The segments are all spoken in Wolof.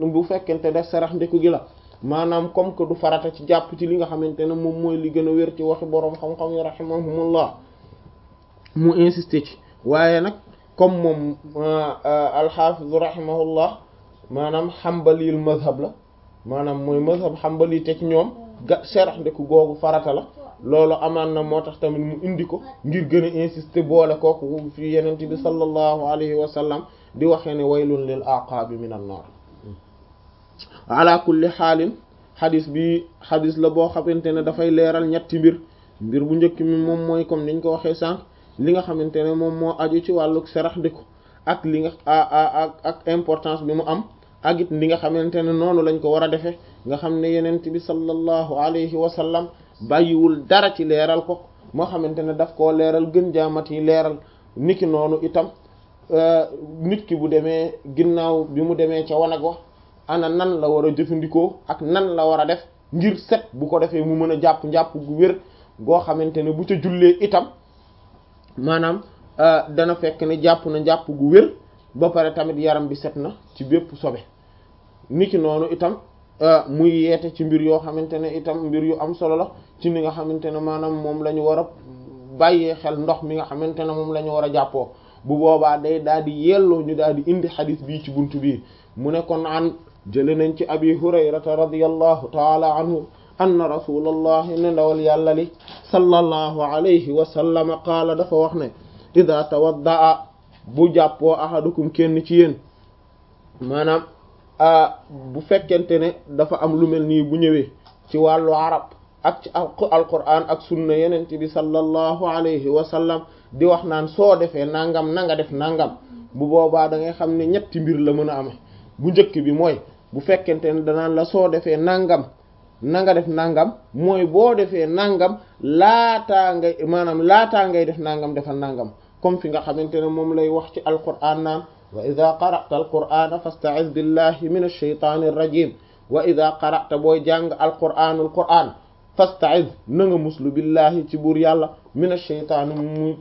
bu fekkente def sarax ndeku gi la maanaam comme que du farata ci jàpp ci li nga xamante ne moom mooy li gën a wér ci waxi boroom xam-xam yi rahimahumullah mu insisté ci waaye nag comme moom alxaafizu rahimahullah maanaam xambaliyul mazhab la maanaam mooy mazhab xambali te ci ñoom ga sarax ndeku googu farata la loolu amaan na moo tax tamit mu indi ko ngir gën a insister boole kooku fi yenente bi sallallahu alayhi wa sallam di waxee ne waylun lil aqaabi min an naar ala kulli xaalin xadis bi xadis la boo xamante ne dafay leeral ñetti mbir mbir bu njëkk mi moom mooy comme niñ ko waxee sànq li nga xamante ne moom moo aju ci wàllu sarax ndiku ak li nga ak ak importance bi mu am ak it li nga xamante ne noonu lañ ko war a defee nga xam ne yenent bi sallallahu alayhi wa sallam bàyyiwul dara ci leeral ko moo xamante ne daf koo leeral gën jaamat yi leeral niki noonu itam nit ki bu demee ginnaaw bi mu demee ca wanag wax ana nan la war a jëfandikoo ak nan la war a def ngir set bu ko defee mu mën a jàpp njàpp gu wér goo xamante ne bu ca jullee itam maanaam dana fekk ne jàpp na njàpp gu wér ba pare tamit yaram bi set na ci bépp sobe niki noonu itam muy yeete ci mbir yoo xamante ne itam mbir yu am solo la ci ni nga xamante ne maanaam moom la ñu war a bàyyee xel ndox mi nga xamante ne moom la ñu war a jàppoo bu boobaa day daal di yelloo ñu daal di indi xadis bii ci buntu bii mu ne kon an jële nañ ci abi hurayrata radiyallahu taala anhu anna rasulallahi ne ndawal yàlla li sallallahu alayhi wa sallam qaala dafa wax ne ida tawaddaa bu jàppoo ahadukum kenn ci yéen maanaam bu fekkente ne dafa am lu mel nii bu ñëwee ci wàllu arab ak ci alquran ak sunna yenente bi sallallahu alayhi wa sallam di wax naan soo defee nangam na nga def nangam bu boobaa da ngay xam ne ñetti mbir la mën a amee bu njëkk bi mooy bu fekkente ne danaan la soo defee nangam na nga def nangam mooy boo defee nangam laataa ngay maanaam laataa ngay def nangam defal nangam comme fi nga xamante ne moom lay wax ci alquran naan wa ida qara'ta alqur'ana fasta'iz billahi min ash-shaytani ar-rajim wa ida qara'ta booy jàng alqur'anul qur'an fasta'iz na nga muslu billahi ci buur yàlla min ash-shaytani mu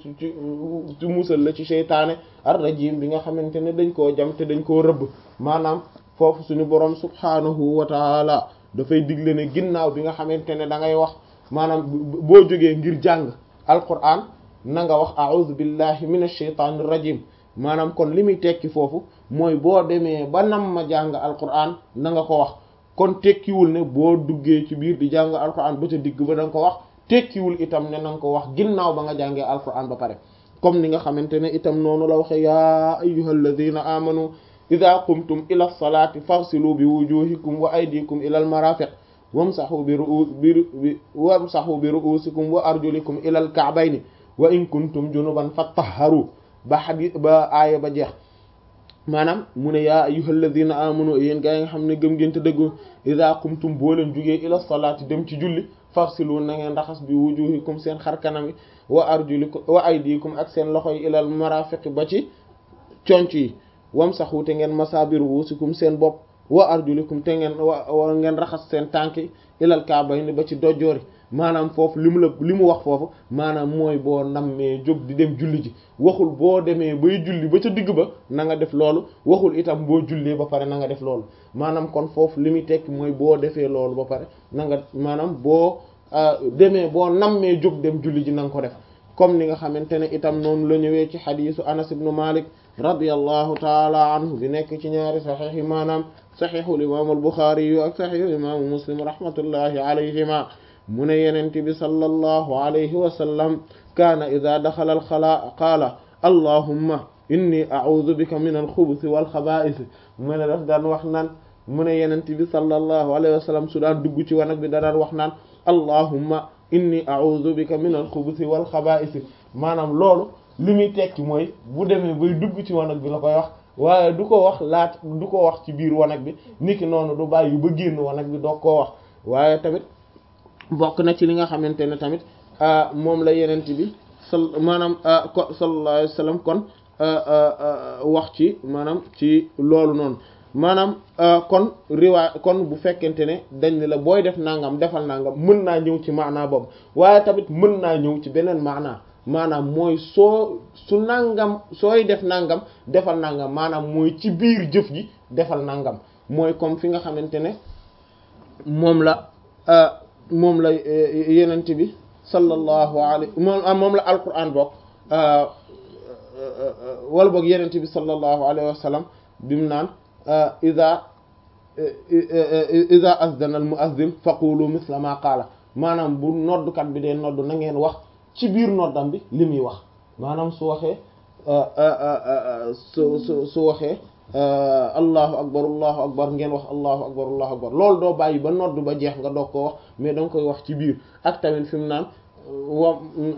ci musal la ci sheytaane ar-rajim bi nga xamante ne dañ koo jam te dañ koo rëbb maanaam foofu suñu borom subhanahu wa taala dafay digle ne ginnaaw bi nga xamante ne da ngay wax maanaam boo jógee ngir jàng alqur'an na nga wax a'udhu billahi min ash-shaytani ar-rajim maanaam kon li muy tekki foofu mooy boo demee ba nam ma jàng alquran na nga ko wax kon tekkiwul ne boo duggee ci biir di jàng alquran ba ca digg ba da nga ko wax tekkiwul itam ne na nga ko wax ginnaaw ba nga jàngee alquran ba pare comme ni nga xamante ne itam noonu la waxe yaa ayyuhal ladhina amanu idha qumtum ila salati faghsilu bi wujuhikum wa aydikum ila al marafiq wamsahu bi ru'u bi wamsahu bi ru'usikum wa arjulikum ila al ka'bayni wa in kuntum junuban fatahharu ba xadis ba aaya ba jeex maanaam mu ne yaa ayyuhal ladhina amanu yéen gaa yi nga xam ne gëm ngeen te dëggu idha qumtum boo leen jugee ila salaati dem ci julli farsilu na ngeen raxas bi wujuhikum seen xar kanam yi wa arjulikum wa aydikum ak seen loxo yi ilal marafiq ba ci conc yi wamsahu te ngeen masa bi ruusikum seen bopp wa arjulikum te ngeen wa ngeen raxas seen tànk yi ilal kaabayni ba ci dojjoori maanaam foofu li mu la li mu wax foofu maanaam mooy boo nammee jóg di dem julli ji waxul boo demee bay julli ba ca digg ba na nga def loolu waxul itam boo jullee ba pare na nga def loolu maanaam kon foofu li muy tekki mooy boo defee loolu ba pare na nga maanaam boo demee boo nammee jóg dem julli ji na nga ko def comme ni nga xamante ne itam noonu la ñëwee ci xadiisu Anas ibn Malik radiyallahu taala anhu bi nekk ci ñaari saxiix yi maanaam saxiixul imaamu al-Buxaari yu ak saxiixul imaamu Muslim rahmatullahi alayhima mu ne yenent bi sallallahu alayhi wa sallam kaana ida daxala alxalaa qaala allahumma inni a'udhu bika min alxubuthi walxabaa'is mu ne daf daan wax naan mu ne yenent bi sallallahu alayhi wa sallam su daan dugg ci wanag bi da daan wax naan allahumma inni a'udhu bika min alxubuthi walxabaa'is maanaam loolu li muy tekki mooy bu demee bay dugg ci wanag bi la koy wax waaye du ko wax laat du ko wax ci biir wanag bi niki noonu du bàyyi ba génn wanag bi doog koo wax waaye tamit bokk na ci li nga xamante ne tamit moom la yenent bi sal maanaam ko sallallahu alayhi wasallam kon wax ci maanaam ci loolu noonu maanaam kon riwaay kon bu fekkente ne dañ ne la booy def nangam defal nangam mën naa ñëw ci maanaa boobu waaye tamit mën naa ñëw ci beneen maanaa maanaam mooy soo su nangam sooy def nangam defal nangam maanaam mooy ci biir jëf ji defal nangam mooy comme fi nga xamante ne moom la moom la yenent bi sallallahu alayhi moom moom la alquran bokk wala boog yenent bi sallallahu alayhi wa sallam bimu naan ida ida azdana al muazzin faqulu misla ma qaala maanaam bu noddukat bi dee nodd na ngeen wax ci biir noddam bi li muy wax maanaam su waxee su su su waxee allahu akbar allahu akbar ngeen wax allahu akbar allahu akbar loolu doo bàyyi ba nodd ba jeex nga doog ko wax mais danga koy wax ci biir ak tamit fi mu naan wa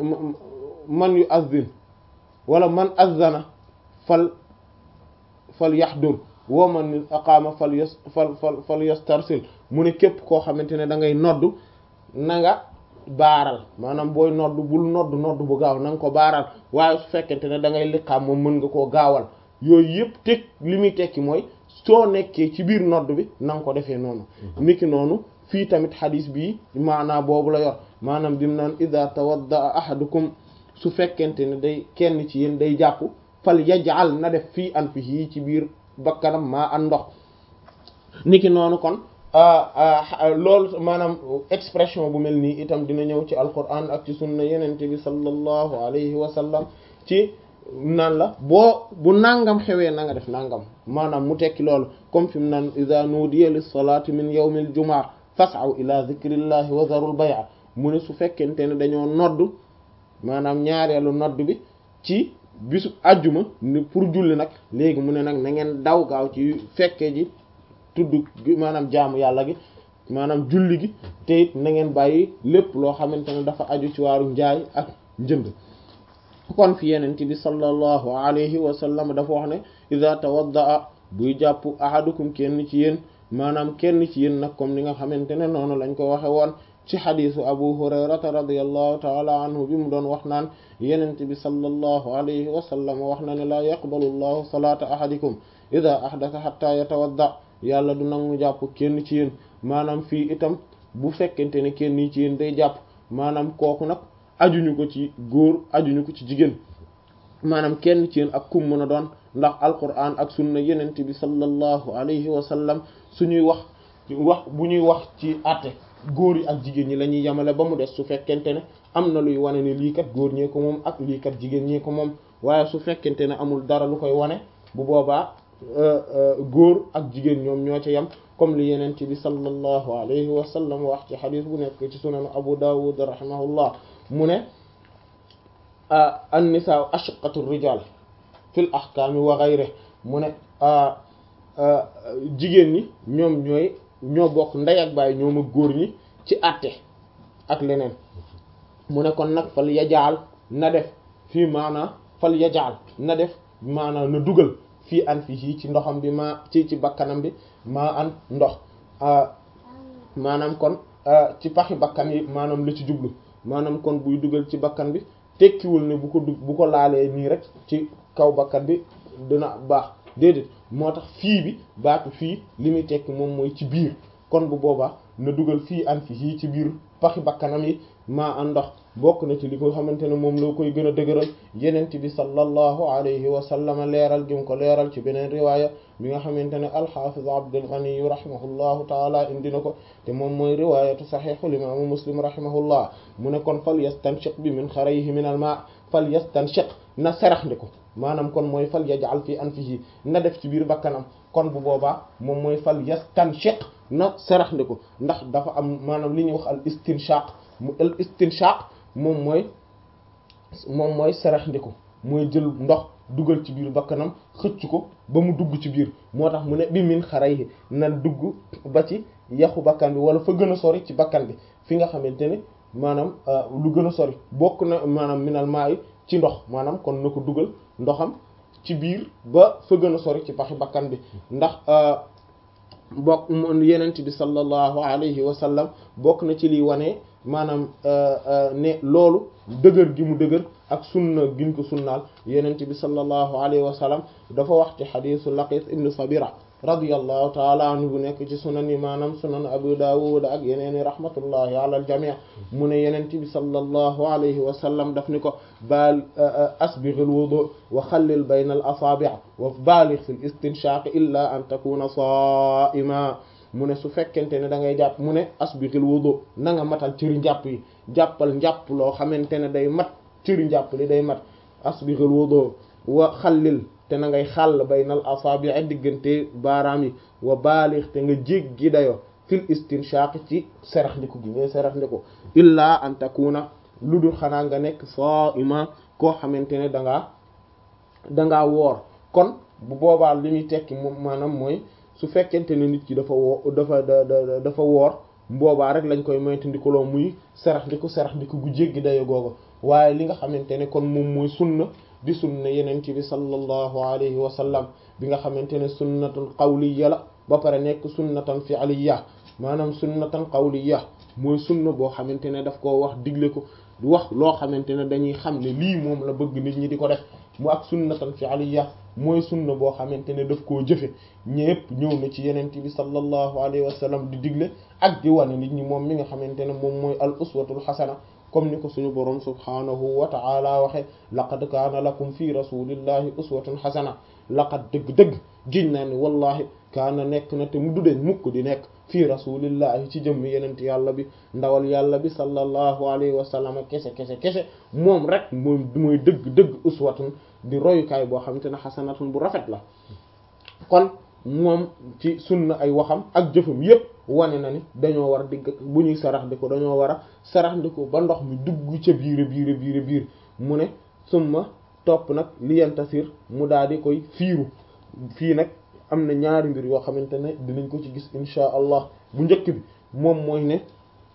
man yu azzin wala man azzana fal fal yaxdur wa man aqaama fal yas fal fal fal yastarsil mu ne képp koo xamante ne da ngay nodd na nga baaral maanaam booy nodd bul nodd nodd bu gaaw na nga ko baaral waaye su fekkente ne da ngay liqaam moom mën nga koo gaawal yooyu yëpp teg li muy tekki mooy soo nekkee ci biir nodd bi na nga ko defee noonu niki noonu fii tamit xadis bii maanaa boobu la yor maanaam dim naan ida tawadda ahadukum su fekkente ne day kenn ci yéen day jàpp fal yaj'al na def fii an fi ci biir bakkanam maa an ndox niki noonu kon loolu maanaam expression bu mel nii itam dina ñëw ci alquran ak ci sunna yenente bi sallallahu alayhi wa sallam ci naan la boo bu nangam xewee na nga def nangam maanaam mu tekki loolu comme fi mu naan idha nudiya lis salati min yawmil jumaa fas'aw ila dhikrillahi wa dharul bay'a mu ne su fekkente ne dañoo nodd maanaam ñaareelu nodd bi ci bisu àjjuma ni pour julli nag léegi mu ne nag na ngeen daw gaaw ci fekke ji tudd maanaam jaamu yàlla gi maanaam julli gi te it na ngeen bàyyi lépp loo xamante ne dafa aju ci waaru njaay ak njënd kon fi yenent bi sallallahu alayhi wa sallam dafa wax ne ida tawaddaa buy jàpp ahadukum kenn ci yéen maanaam kenn ci yéen nag comme ni nga xamante ne noonu lañ ko waxe woon ci xadisu abu hurayrata radiallahu taala anhu bi mu doon wax naan yenent bi sallallahu alayhi wa sallam wax na ne laa yaqbalu llahu salaata ahadikum ida ahdatha hatta yatawadda yàlla du nangu jàpp kenn ci yéen maanaam fii itam bu fekkente ne kenn ci yéen day jàpp maanaam kooku nag ajuñu ko ci góor ajuñu ko ci jigéen maanaam kenn ci yéen ak kum mën a doon ndax alquran ak sunna yenent bi sallallahu alayhi wa sallam suñuy wax wax bu ñuy wax ci àtte góor yi ak jigéen ñi la ñuy yemale ba mu des su fekkente ne am na luy wane ni lii kat góor ñee ko moom ak lii kat jigéen ñee ko moom waaye su fekkente ne amul dara lu koy wane bu boobaa góor ak jigéen ñoom ñoo ci yem comme li yenent bi sallallahu alayhi wa sallam wax ci xadis bu nekk ci sunan abu dawud rahimahullah mu ne an-nisaa ashqatu rijal fil ahkaami wa ghayrihi mu ne jigéen ñi ñoom ñooy ñoo bokk ndey ak baay ñoom ak góor ñi ci àtte ak leneen mu ne kon nag fal yajaal na def fii maanaa fal yajaal na def maanaa na dugal fii an fii ci ndoxam bi maa ci ci bakkanam bi maa an ndox maanaam kon ci paxi bakkan yi maanaam la ci jublu maanaam kon buy dugal ci bakkan bi tekkiwul ne bu ko dug bu ko laalee nii rek ci kaw bakkan bi dina baax déedéet moo tax fii bi baatu fii li muy tekki moom mooy ci biir kon bu boobaa na dugal fii an fii ci biir paxi bakkanam yi maa an ndox bokk na ci li ko xamante ne moom loo koy gën a dëgëral yenent bi sallallahu alayhi wa sallam leeral gi mu ko leeral ci beneen riwaaya bi nga xamante ne alxaafiz Abdul Ghani rahimahullahu taala indi na ko te moom mooy riwaayatu saxiixul imaamu muslim rahimahullah mu ne kon fal yastanshiq bi min xarayhi min al maa fal yastanshiq na serax ndi ko maanaam kon mooy fal yaj'al fi anfihi na def ci biir bakkanam kon bu boobaa moom mooy fal yastanshiq na serax ndi ko ndax dafa am maanaam li ñuy wax al istinshaq mu al istinshaq moom mooy moom mooy serax ndi ko mooy jël ndox dugal ci biir bakkanam xëcc ko ba mu dugg ci biir moo tax mu ne bi min xarayhi na dugg ba ci yaxu bakkan bi wala fa gën a sori ci bakkan bi fi nga xamante ne maanaam lu gën a sori bokk na maanaam minal maa yi ci ndox maanaam kon na ko dugal ndoxam ci biir ba fa gën a sori ci paxi bakkan bi ndax bokk yenent bi sallallahu alayhi wa sallam bokk na ci liy wane maanaam ne loolu dëgër gi mu dëgër ak sunna giñ ko sunnaal yenent bi sallallahu alayhi wa sallam dafa wax ci xadisu laqit ibnu sabira radiyallahu taala anhu bu nekk ci sunan yi maanaam sunan abu dawud ak yeneeni rahmatullahi ala al jami' mu ne yenent bi sallallahu alayhi wa sallam daf ni ko baal asbighil wudu wa xallil bayna al asaabi' wa baaligh fil istinshaq illa an takuna saa'ima mu ne su fekkente ne da ngay jàpp mu ne asbighil wudu na nga matal cëri njàpp yi jàppal njàpp loo xamante ne day mat cëri njàpp li day mat asbighil wudu wa xallil te na ngay xàll baynal asaabi' diggante baaraam yi wa baaligh te nga jéggi dayo fil istinshaq ci serax ndiku gi ngay serax ndiku illa an takuna lu dul xanaa nga nekk saa'ima koo xamante ne dangaa dangaa woor kon bu boobaa li muy tekki moom maanaam mooy su fekkente ne nit ki dafa woo dafa da dafa woor boobaa rek lañ koy moytandikuloo muy serax ndiku serax ndiku gu jéggi dayo googu waaye li nga xamante ne kon moom mooy sunna di sunna yeneen ci bi sallallahu alayhi wa sallam bi nga xamante ne sunnatan qawliya la ba pare nekk sunnatan fi'liya maanaam sunnatan qawliya mooy sunna boo xamante ne daf koo wax digle ko wax loo xamante ne dañuy xam ne lii moom la bëgg nit ñi di ko def mu ak sunnatan fi'liya mooy sunna boo xamante ne daf koo jëfe ñépp ñëw na ci yeneen bi sallallahu alayhi wa sallam di digle ak di wane nit ñi moom mi nga xamante ne moom mooy al uswatul xasana comme ni ko suñu boroom subhaanahu wa ta'ala waxe laqad kaana lakum fi rasulillahi uswatun xasana laqad dëgg-dëgg giñ naa ni wallahi kaana nekk na te mu dudeen mukk di nekk fii rasulillahi ci jëmm yenent yàlla bi ndawal yàlla bi sallallahu alayhi wa sallam kese kese kese moom rek moom mooy dëgg-dëgg uswatun di royukaay boo xamante ne xasanatun bu rafet la kon moom ci sunna ay waxam ak jëfam yépp wane na ni dañoo war digg bu ñuy sarax di ko dañoo war a sarax di ko ba ndox mi dugg ca biir biir biir biir mu ne summa topp nag liyantasir mu daal di koy fiiru fii nag am na ñaari mbir yoo xamante ne dinañ ko ci gis insha allah bu njëkk bi moom mooy ne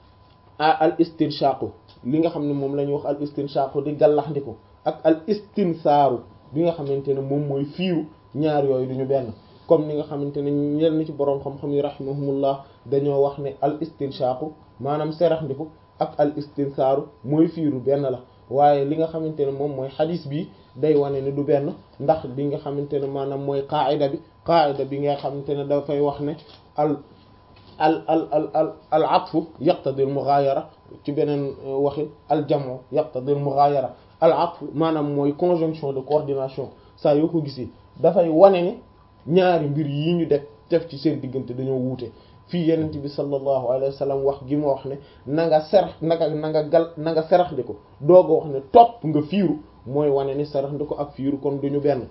a al istinshaqu li nga xam ne moom la ñuy wax al istinshaqu di gàllaxndiku ak al istinsaaru bi nga xamante ne moom mooy fiiru ñaar yooyu duñu benn comme ni nga xamante ne ñenn ci boroom xam-xam yi rahimahumullah dañoo wax ne al istinshaqu maanaam seraxndiku ak al istinsaaru mooy fiiru benn la waaye li nga xamante ne moom mooy xadis bi day wane ne du benn ndax li nga xamante ne maanaam mooy qaayida bi qaayida bi nga xamante ne dafay wax ne al al al al al al atfu yaqtadi al mughayara ci beneen waxi al jamu yaqtadi al mughayara al atfu maanaam mooy conjonction de coordination saa yoo ko gisee dafay wane ne ñaari mbir yi ñu def def ci seen diggante dañoo wuute fii yenent bi sallallahu alayhi wa sallam wax gi ma wax ne na nga serax nanga na nga gal na nga serax ndi ko dooga wax ne topp nga fiiru mooy wane ni serax ndi ko ak fiiru kon duñu benn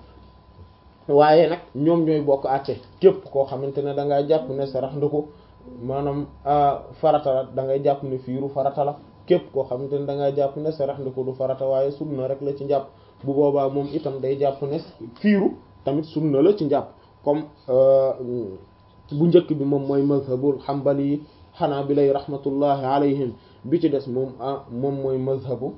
waaye nag ñoom ñooy bokk àtte képp koo xamante ne da ngay jàpp ne serax ndi ko maanaam farata la da ngay jàpp ne fiiru farata la képp koo xamante ne da ngay jàpp ne serax ndi ko du farata waaye sunna rek la ci njàpp bu boobaa moom itam day jàpp ne fiiru tamit sunna la ci njàpp comme bu njëkk bi moom mooy mazhabul xambali xanaa bi lay rahmatullahi alayhim bi ci des moom ah moom mooy mazhabu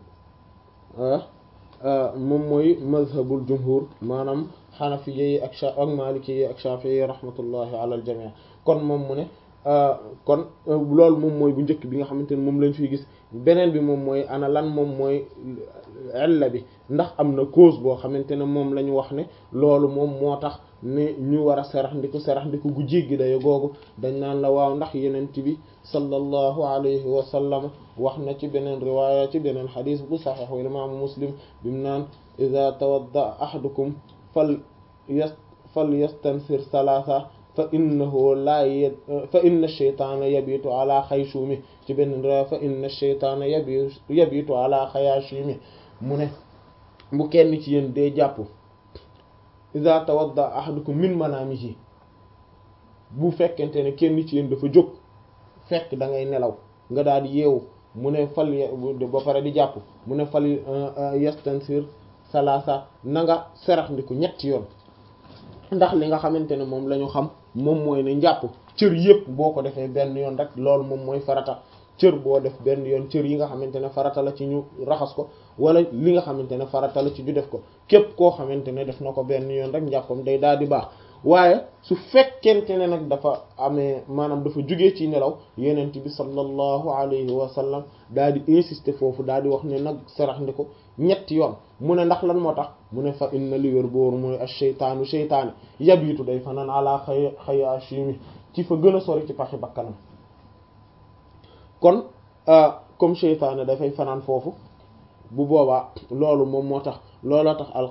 moom mooy mazhabul jumhur maanaam xanafiya yi ak ak maliki yi ak shafi'i yi rahmatullahi ala al jami' kon moom mu ne kon loolu moom mooy bu njëkk bi nga xamante ne moom lañ fiy gis beneen bi moom mooy ana lan moom mooy illa bi ndax am na cause boo xamante ne moom la ñu wax ne loolu moom moo tax ne ñu war a serax ndiku serax ndiku gu jéggi dayo googu dañ naan la waaw ndax yenent bi sallallahu alayhi wa sallam wax na ci beneen riwaaya ci beneen xadis bu saxiix wal imaamu muslim bi mu naan ida tawadda ahadukum fal yas fal yastansir salaasa fa innahu laa y fa inna sheytaana yabitu ala xayshumi ci beneen riwaaya fa inna sheytaana yabi yabitu ala xayaashimi mu ne bu kenn ci yéen dee jàpp iza tawadda ahadukum min manamihi bu fekkente ne kenn ci yéen dafa jóg fekk da ngay nelaw nga daal di yeewu mu ne fal ba pare di jàpp mu ne fal yastansir salasa na nga serax ndiku ñetti yoon ndax li nga xamante ne moom la ñu xam moom mooy ne njàpp cër yépp boo ko defee benn yoon rek loolu moom mooy farata cër boo def benn yoon cër yi nga xamante ne farata la ci ñu raxas ko wala li nga xamante ne farata la ci ñu def ko képp koo xamante ne def na ko benn yoon rek njàppam day daal di baax waaye su fekkente ne nag dafa amee maanaam dafa jógee ci nelaw yenent bi sallallahu alayhi wa sallam daal di insister foofu daal di wax ne nag sarax ndi ko ñetti yoon mu ne ndax lan moo tax mu ne fa inna li wér booru mooy ash-shaytaanu shaytaani yabiitu day fanaan ala xay xayaashimi ci fa gën a sori ci paxi bakkanam kon comme shaytaane dafay fanaan foofu bu boobaa loolu moom moo tax looloo tax al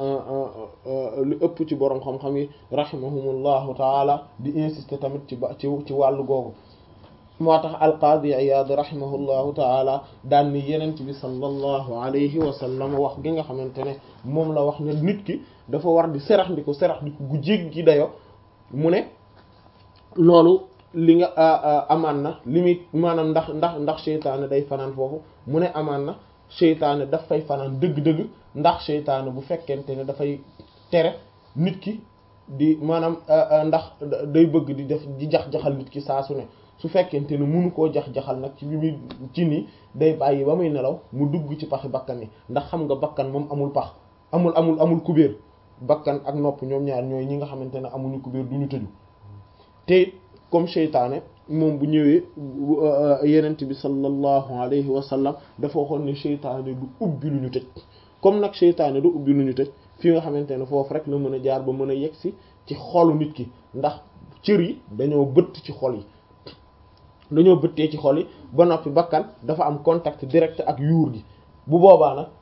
lu ëpp ci boroom xam-xam yi rahimahumullahu taala di insister tamit ci ba ci ci wàllu googu moo tax alqaadi Iyaad rahimahullahu taala daan ni yenent bi sallallahu alayhi wa sallam wax gi nga xamante ne moom la wax ne nit ki dafa war di serax ndi ko serax ndi ko gu jéggi dayo mu ne loolu li nga amaan na li muy maanaam ndax ndax ndax seytaane day fanaan foofu mu ne amaan na seytaane daf fay fanaan dëgg-dëgg ndax seytaane bu fekkente ne dafay tere nit ki di maanaam ndax day bëgg di def di jax-jaxal nit ki saa su ne su fekkente ne munu koo jax-jaxal nag ci bi muy ci nii day bàyyi ba muy nelaw mu dugg ci paxi bakkan yi ndax xam nga bakkan moom amul pax amul amul amul kubéer bakkan ak nopp ñoom ñaar ñooy ñi nga xamante ne amuñu kubéer du ñu tëju te comme seytaane moom bu ñëwee yenent bi sallallahu alayhi wa sallam dafa waxoon ne seytaane du ubbi lu ñu tëj comme nag seytaane du ubbi lu ñu tëj fi nga xamante ne foofu rek la mën a jaar ba mën a yegsi ci xolu nit ki ndax cër yi dañoo bëtt ci xol yi dañoo bëttee ci xol yi ba noppi bakkan dafa am contact direct ak yuur gi bu boobaa nag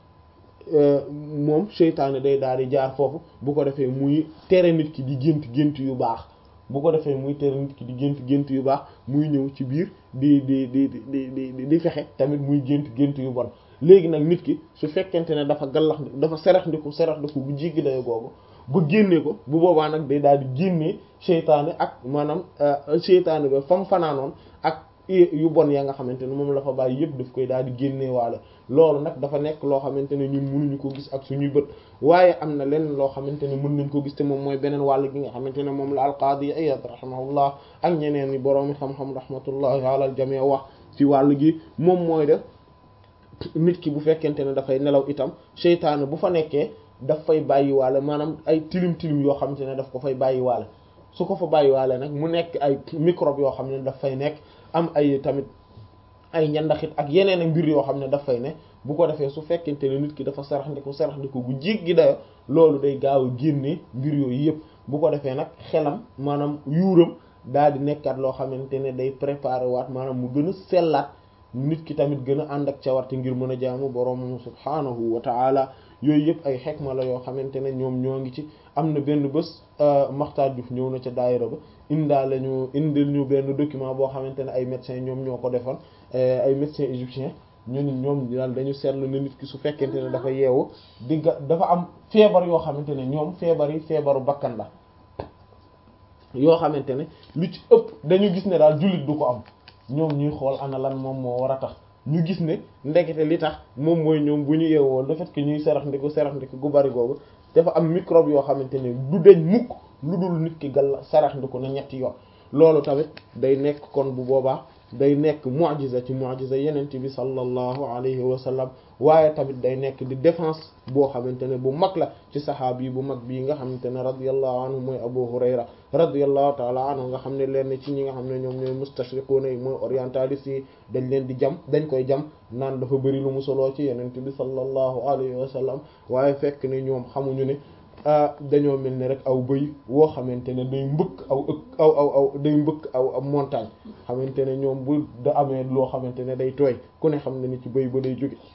moom seytaane day daal di jaar foofu bu ko defee muy tere nit ki di gént gént yu baax bu ko defee muy tere nit ki di gént gént yu baax muy ñëw ci biir di di di di di di fexe tamit muy gént gént yu bon léegi nag nit ki su fekkente ne dafa gallax dafa serax ndiku serax ndiku bu jéggi dayo googu ba génnee ko bu boobaa nag day daal di génnee seytaane ak maanaam seytaane ba fam fanaanoon ak yu bon ya nga xamante ne moom la fa bàyyi yëpp daf koy daal di génnee waale loolu nag dafa nekk loo xamante ne ñun mënuñu ko gis ak suñuy bët waaye am na leneen loo xamante ne mën nañ ko gis te moom mooy beneen wàll gi nga xamante ne moom la alqaadi Iyaad rahimahullah ak ñeneen ñi boroomi xam-xam rahmatullahi ala al jamii wax ci wàll gi moom mooy def nit ki bu fekkente ne dafay nelaw itam seytaane bu fa nekkee daf fay bàyyiwaale maanaam ay tilim tilim yoo xamante ne daf ko fay bàyyiwaale su ko fa bàyyiwaale nag mu nekk ay microbe yoo xam ne daf fay nekk am ay tamit ay ñandaxit ak yeneen ak mbir yoo xam ne daf fay ne bu ko defee su fekkente ne nit ki dafa sarax ndiku sarax ndiku gu jéggi dayo loolu day gaaw a génnee mbir yooyu yëpp bu ko defee nag xelam maanaam yuuram daal di nekkaat loo xamante ne day préparer waat maanaam mu gën a sellaat nit ki tamit gën a ànd ak cawarte ngir mën a jaamu boroom subhaanahu wa ta'ala yooyu yëpp ay xekma la yoo xamante ne ñoom ñoo ngi ci am na benn bés Maxtaar Diouf ñëw na ca daayira ba indaa la ñu indil ñu benn document boo xamante ne ay médecins ñoom ñoo ko defoon ay médecins égyptiens ñun ñoom daal dañu seetlu ne nit ki su fekkente ne dafa yeewu digga dafa am feebar yoo xamante ne ñoom feebar yi feebaru bakkan la yoo xamante ne lu ci ëpp dañu gis ne daal jullit du ko am ñoom ñuy xool ana lan moom moo war a tax ñu gis ne ndekete li tax moom mooy ñoom bu ñu yeewoo le fait que ñuy serax ndiku serax ndiku gu bari googu dafa am microbe yoo xamante ne du deñ mukk lu dul nit ki gal serax ndiku na ñetti yoon loolu tamit day nekk kon bu boobaa day nekk mu'jiza ci mu'jiza yenente bi sallallahu alayhi wa sallam waaye tamit day nekk di défense boo xamante ne bu mag la ci saxaabi bu mag bii nga xamante ne radiyallahu anhu mooy Abu Hurayra radiyallahu ta'ala anhu nga xam ne leen ci ñi nga xam ne ñoom ñooy mustashriquna yi mooy orientaliste yi dañ leen di jam dañ koy jam naan dafa bëri lu mu soloo ci yenente bi sallallahu alayhi wa sallam waaye fekk ne ñoom xamuñu ne dañoo mel ni rek aw bëy woo xamante ne day mbëkk aw ëkk aw aw aw day mbëkk aw aw montagne xamante ne ñoom bu da amee loo xamante ne day tooy ku ne xam ne ni ci bëy ba day jóge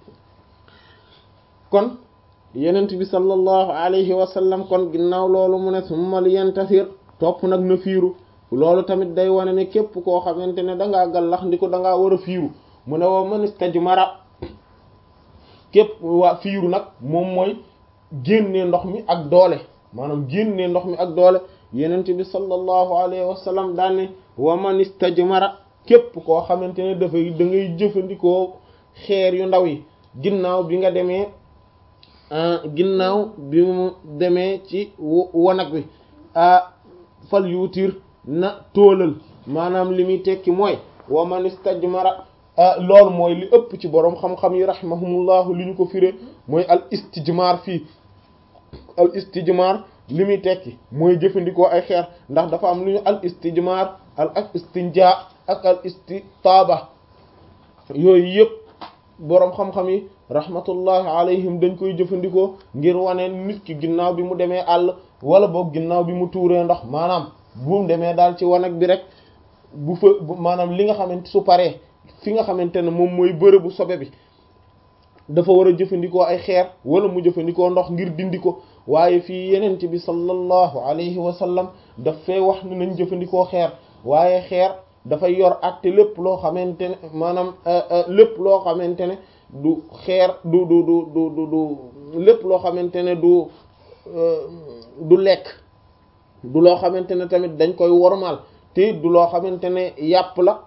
kon yenent bi sallallahu alayhi wa sallam kon ginnaaw loolu mu ne summa li yantasir topp nag na fiiru loolu tamit day wane ne képp koo xamante ne dangaa gallax ndi ko dangaa war a fiiru mu ne wa man istajmara képp waa fiiru nag moom mooy génnee ndox mi ak doole maanaam génnee ndox mi ak doole yenent bi sallallahu alayhi wa sallam daane wa man istajmara képp koo xamante ne dafay da ngay jëfandikoo xeer yu ndaw yi ginnaaw bi nga demee ginnaaw bi mu demee ci wanag wi fal yuutir na tóolal maanaam li muy tekki mooy wa man istajmara loolu mooy li ëpp ci boroom xam-xam yi rahimahumullahu li ñu ko firé mooy al istijmar fii al istijmar li muy tekki mooy jëfandikoo ay xeer ndax dafa am lu ñu al istijmar al ak istinja ak al istitaaba yooyu yëpp boroom xam-xam yi rahmatullahi alayhim dañ koy jëfandikoo ngir wane nit ki ginnaaw bi mu demee àll wala boog ginnaaw bi mu tuuree ndox maanaam bu mu demee daal ci wanag bi rek bu fa maanaam li nga xamante su paree fi nga xamante ne moom mooy bërëbu sobe bi dafa war a jëfandikoo ay xeer wala mu jëfandikoo ndox ngir dindi ko waaye fii yenent bi sallallahu alayhi wa sallam daf fee wax ne nañ jëfandikoo xeer waaye xeer dafay yor àtte lépp loo xamante ne maanaam lépp loo xamante ne du xeer du du du du du du lépp loo xamante ne du du lekk du loo xamante ne tamit dañ koy wormaal te du loo xamante ne yàpp la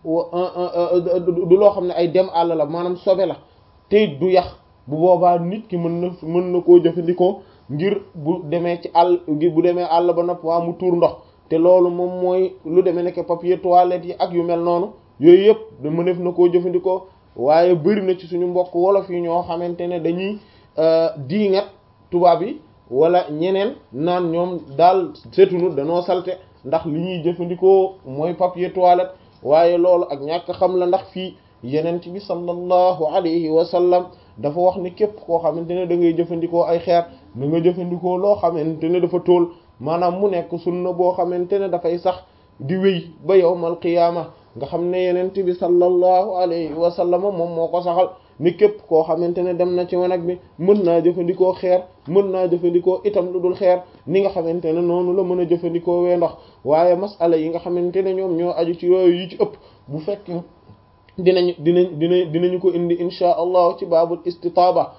du loo xam ne ay dem àll la maanaam sobe la te du yax bu boobaa nit ki mën na mën na koo jëfandikoo ngir bu demee ci àll bu demee àll ba nopp waa mu tuur ndox te loolu moom mooy lu demee nekk papier toilette yi ak yu mel noonu yooyu yëpp da mënef na koo jëfandikoo waaye bëri na ci suñu mbokk wolof yi ñoo xamante ne dañuy diingat tubaab yi wala ñeneen naan ñoom daal setunu danoo salte ndax li ñuy jëfandikoo mooy papier toilette waaye loolu ak ñàkk xam la ndax fii yenent bi sallallahu alayhi wa sallam dafa wax ni képp koo xamante ne da ngay jëfandikoo ay xeer da nga jëfandikoo loo xamante ne dafa tóol maanaam mu nekk sunna boo xamante ne dafay sax di wéy ba yawmal qiyaama nga xam ne yenent bi sallallahu alayhi wa sallam moom moo ko saxal ni képp koo xamante ne dem na ci wanag bi mën naa jëfandikoo xeer mën naa jëfandikoo itam lu dul xeer ni nga xamante ne noonu la mën a jëfandikoo wee ndox waaye masala yi nga xamante ne ñoom ñoo aju ci yooyu yi ci ëpp bu fekkee dinañ dinañ dinañ dinañu ko indi insha allah ci baabul istitaaba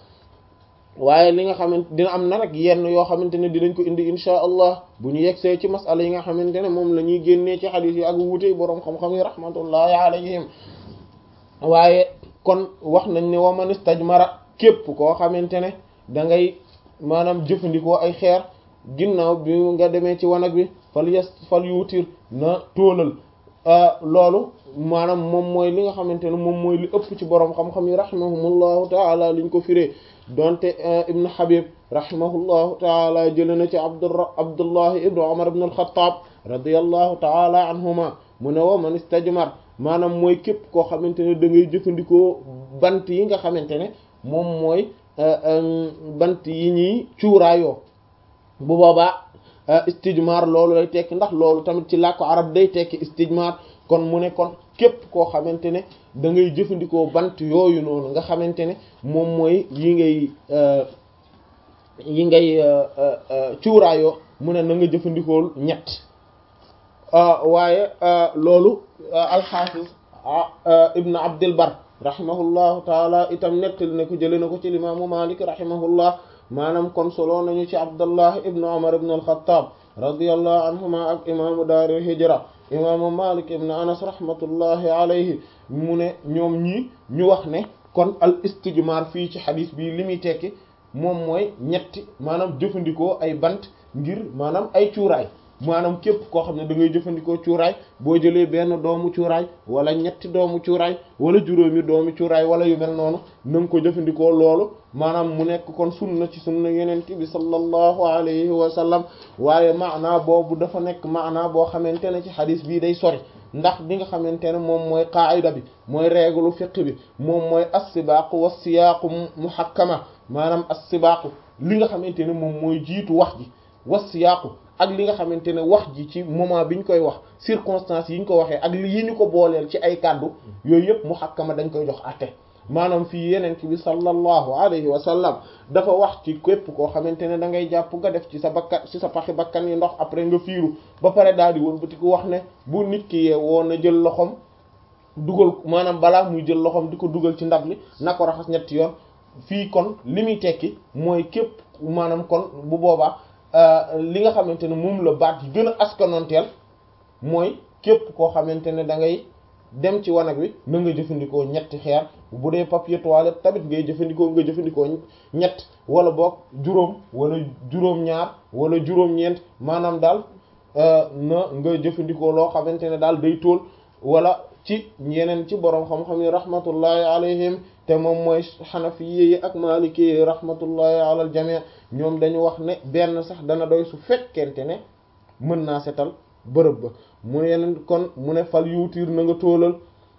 waaye li nga xamante dina am na rek yenn yoo xamante ne dinañ ko indi insha allah bu ñu yegsee ci masala yi nga xamante ne moom la ñuy génnee ci xadiis yi ak wuute boroom xam-xam yi rahmatullahi alayhim waaye kon wax nañ ne wa man istajmara képp koo xamante ne da ngay maanaam jëfandikoo ay xeer ginnaaw bi nga demee ci wanag bi fal yes fal yuutir na tóolal loolu maanaam moom mooy li nga xamante ne moom mooy li ëpp ci boroom xam-xam yi rahimahumullahu taala liñ ko firee donte ibn Habib rahimahullahu taala jële na ci abdura abdullahi ibnu umar ibn al-Khattab radiyallahu taala anhuma mu ne wa man istajmar maanaam mooy képp koo xamante ne da ngay jëfandikoo bant yi nga xamante ne moom mooy bant yi ñuy cuuraayoo bu boobaa istijmar loolu lay tekki ndax loolu tamit ci làkku arab day tekki istijmar kon mu ne kon képp koo xamante ne da ngay jëfandikoo bant yooyu noonu nga xamante ne moom mooy yi ngay yi ngay cuuraayoo mu ne na nga jëfandikoo ñett waaye loolu alxaafis ibn abdil bar rahimahullahu taala itam nettali na ko jële na ko ci limaamu malik rahimahullah maanaam kon solo nañu ci abdullah ibn umar ibn al-khattab radiyallahu anhuma ak imaamu daaril hijra imaamu malik ibn anas rahmatullahi alayhi mu ne ñoom ñii ñu wax ne kon al istijmar fii ci xadis bi li muy tekki moom mooy ñetti maanaam jëfandikoo ay bant ngir maanaam ay cuuraay maanaam képp koo xam ne da ngay jëfandikoo cuuraay boo jëlee benn doomu cuuraay wala ñetti doomu cuuraay wala juróomi doomu cuuraay wala yu mel noonu na nga ko jëfandikoo loolu maanaam mu nekk kon sunna ci sunna yeneen bi sallallahu alayhi wa sallam waaye maanaa boobu dafa nekk maanaa boo xamante ne ci xadis bii day sori ndax li nga xamante ne moom mooy qaayida bi mooy règle fiqh bi moom mooy as-sibaaqu was-siyaaqu muhakkama maanaam as-sibaaqu li nga xamante ne moom mooy jiitu wax ji was-siyaaqu ak li nga xamante ne wax ji ci moment bi ñu koy wax circonstances yi ñu ko waxee ak li yi ñu ko booleel ci ay kàddu yooyu yëpp muhakkama dañ koy jox àtte maanaam fii yeneen bi sallallahu alayhi wa sallam dafa wax ci képp koo xamante ne da ngay jàpp nga def ci sa bakkan ci sa paxi bakkan yi ndox après nga fiiru ba pare daal di wëlbati ko wax ne bu nit ki yee woon na jël loxoom dugal maanaam balaa muy jël loxoom di ko dugal ci ndab li na ko raxas ñetti yoon fii kon li muy tekki mooy képp maanaam kon bu boobaa li nga xamante ne moom la baat yi gën a askanonteel mooy képp koo xamante ne da ngay dem ci wanag wi na nga jëfandikoo ñetti xeer bu dee papier toilette tamit ngay jëfandikoo nga jëfandikoo ñett wala boog juróom wala juróom-ñaar wala juróom-ñeent maanaam daal na nga jëfandikoo loo xamante ne daal day tóol wala ci yeneen ci boroom xam-xam yi rahmatullahi alayhim te moom mooy xanafi yi ak maliki yi rahmatullahi ala al jami' ñoom dañu wax ne benn sax dana doy su fekkente ne mën naa setal bërëb ba mu yeneen kon mu ne fal yuutiir na nga tóolal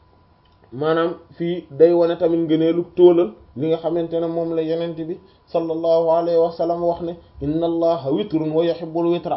maanaam fii day wane tamit ngëneelu tóolal li nga xamante ne moom la yenente bi sallallahu alayhi wa sallam wax ne inna allaha witrun wa yuhibbul witra